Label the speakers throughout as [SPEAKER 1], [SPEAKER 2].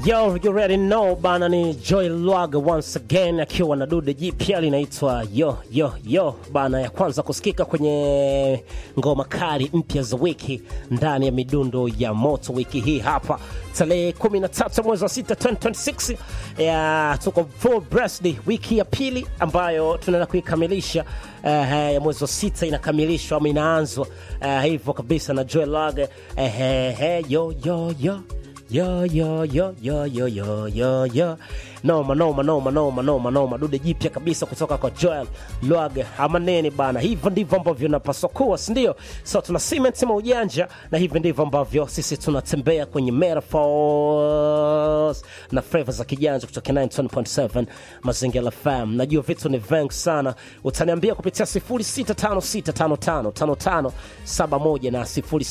[SPEAKER 1] Yo, you already know bana, ni Joy Lwaga once again akiwa na dude jipya linaitwa yo yo yo bana, ya kwanza kusikika kwenye ngoma kali mpya za wiki ndani ya midundo ya moto wiki hii hapa tarehe 13 mwezi wa 6 2026 ya tuko full breast wiki ya pili ambayo tunaenda kuikamilisha uh, ya mwezi wa sita inakamilishwa ama inaanzwa uh, hivyo kabisa na Joy Lwaga uh, yo yo yo yo yo yo yo yo yo yo yo noma noma noma noma noma noma dude jipya kabisa kutoka kwa Joel Lwaga amaneni bana hivyo ndivyo ambavyo napaswa kuwa si ndio so tuna cement maujanja na hivi ndivyo ambavyo sisi tunatembea kwenye metaphors na flavor za kijanja kutoka 9.7 mazingira FM najua vitu ni vengi sana utaniambia kupitia 0656555571 na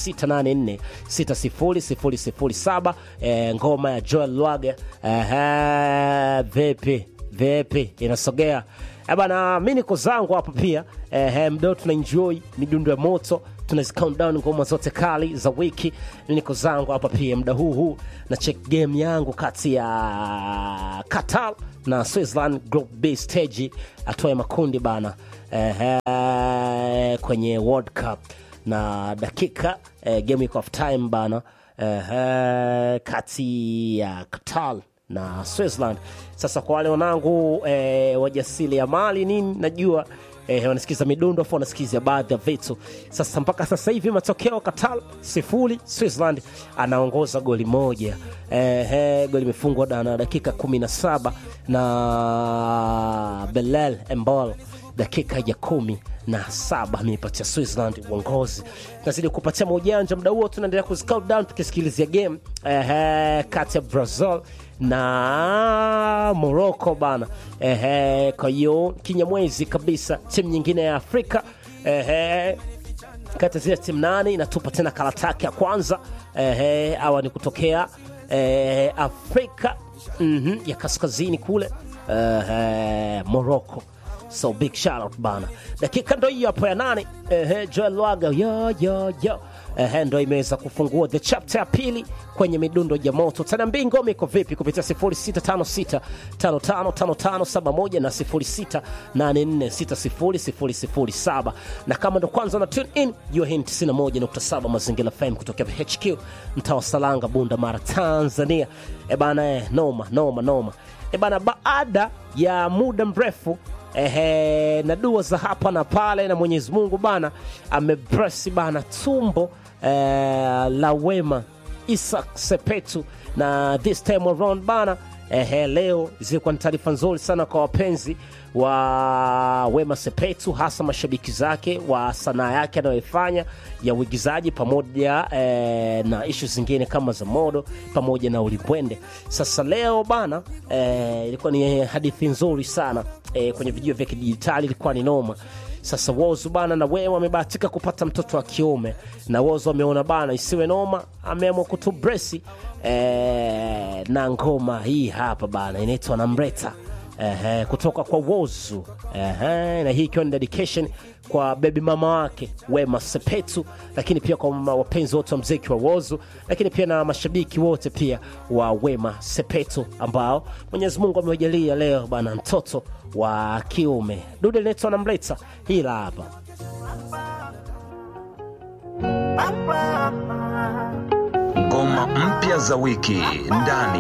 [SPEAKER 1] 0684600007 eh, ngoma ya Joel Lwaga eh, vipi vipi inasogea eh, bana mi niko zangu hapa pia eh, mdao tuna enjoy midundo ya moto tunazi count down ngoma zote kali za wiki niko zangu hapa pia muda huu huu na check game yangu kati ya Qatar na Switzerland group B stage hatua ya makundi bana eh, kwenye World Cup na dakika eh, game iko half time bana eh, kati ya Qatar na Switzerland. Sasa kwa wale wanangu eh, wajasili ya mali nini, najua eh, wanasikiza midundo afu wanasikiza baadhi ya vitu. Sasa mpaka sasa hivi matokeo Qatar sifuri, Switzerland anaongoza goli moja. Eh, eh, goli imefungwa na dakika kumi na saba na Belal Embol dakika ya kumi na saba ameipatia Switzerland uongozi. Nazidi kupatia maujanja muda huo, tunaendelea kuscout down tukisikilizia game eh, kati ya Brazil na Morocco bana. Eh, kwa hiyo kinyamwezi kabisa, timu nyingine ya Afrika eh, kati ya zile timu nane inatupa tena karata yake ya kwanza eh, awa ni kutokea eh, Afrika mm -hmm, ya kaskazini kule eh, Morocco so big shout out bana dakika ndo hiyo hapo ya nane ehe joel lwaga yo yo yo ehe ndo imeweza kufungua the chapter ya pili kwenye midundo ya moto tanaambia ngoma iko vipi kupitia 0656555571 na 0684600007 na kama ndo kwanza na tune in you are 91.7 mazingira fm kutokea hq mtaa wa salanga bunda mara tanzania e bana eh, noma noma noma e bana baada ya muda mrefu ehe, na dua za hapa na pale na Mwenyezi Mungu bana amebresi bana tumbo eh, la Wema Isaac Sepetu na this time around bana ehe, leo zilikuwa ni taarifa nzuri sana kwa wapenzi wa Wema Sepetu, hasa mashabiki zake wa sanaa yake anayoifanya ya uigizaji pamoja eh, na ishu zingine kama za modo pamoja na ulimbwende. Sasa leo bana eh, ilikuwa ni hadithi nzuri sana eh, kwenye vijio vya kidijitali, ilikuwa ni noma. Sasa Wozu bana na wewe amebahatika kupata mtoto wa kiume, na Wozu ameona bana isiwe noma, ameamua kutubresi eh, na ngoma hii hapa bana inaitwa Namreta eh, kutoka kwa Wozu eh, na hii ikiwa ni dedication kwa bebi mama wake Wema Sepetu, lakini pia kwa wapenzi wote wa mziki wa Wozu, lakini pia na mashabiki wote pia wa Wema Sepetu ambao Mwenyezi Mungu amewajalia leo bana mtoto wa kiume. Dude linaitwa Namleta, hii la hapa
[SPEAKER 2] Ngoma mpya za wiki ndani